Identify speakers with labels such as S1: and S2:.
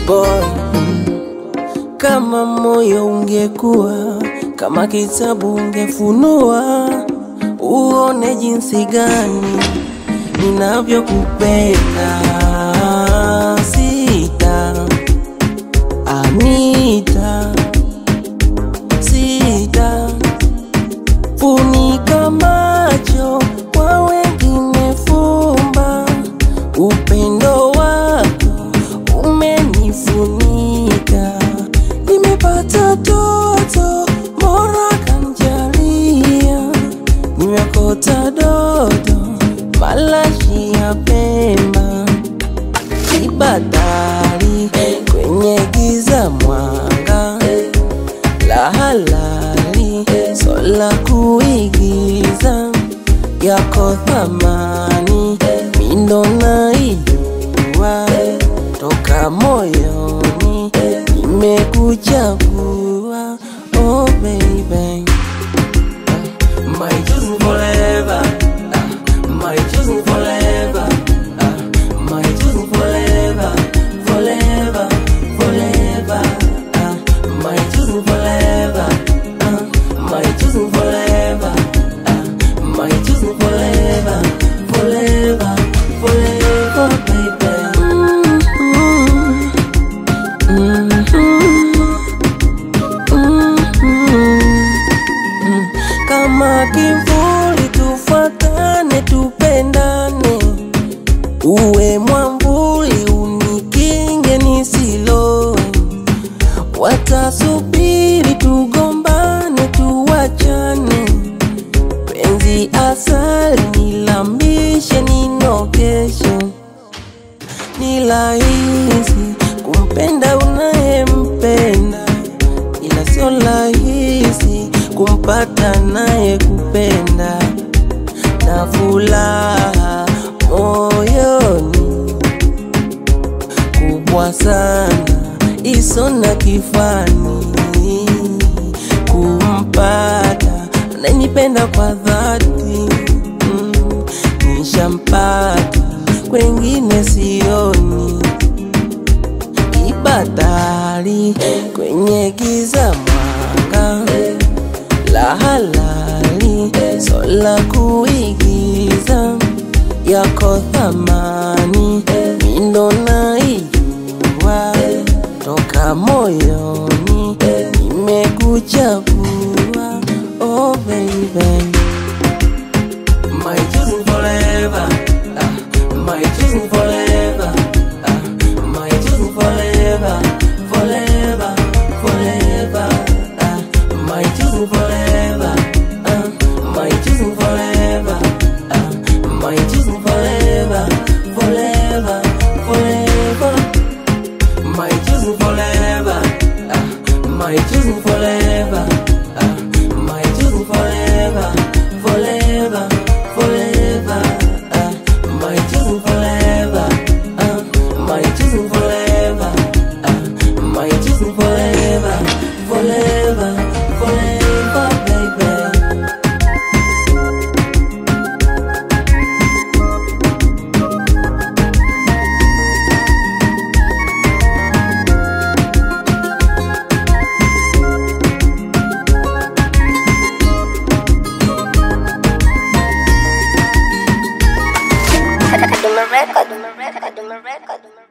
S1: boy kama moyo ungekuwa kama kitabu ungefunua, uone jinsi gani ninavyokupenda. Sita Anita, sita funika macho kwa wengine, fumba upendo wako umenifunika. Nimepata toto Mola kanjalia, nimekota dodo malashi ya Pemba, kibadari kwenye giza, mwanga la halali, sola kuigiza yako thamani, mindo naijua toka moyoni, nimekuchagua oh baby My chosen forever, ah, my chosen forever, ah, my chosen forever, forever, forever, ah, my chosen forever, ah, my chosen forever, ah, my chosen forever, forever, forever, baby. Mm-hmm. Mm-hmm. kama kimvuli, tufuatane, tupendane, uwe mwamvuli, unikinge nisilowe. Watasubiri tugombane, tuwachane, penzi asali, nilambishe, ninokeshe. Ni rahisi kumpenda unayempenda, ila sio rahisi kumpata naye kupenda na furaha moyoni kubwa sana iso na kifani kumpata ananipenda kwa dhati mm, nishampata kwengine sioni ibadari kwenye giza mwanga la halali sola kuigiza yako thamani mindo naijua toka moyoni nimekuchagua oh baby My chosen forever, ah, my chosen forever, ah, my chosen forever, forever, forever, ah, my chosen forever, ah, my chosen forever, ah, my chosen forever, forever, forever, my chosen forever, ah, my chosen forever, ah, my chosen forever, forever, forever, ah, my chosen forever, ah, my chosen forever, ah, my chosen forever, forever, forever, baby.
S2: Kaduma record, Kaduma record, Kaduma record.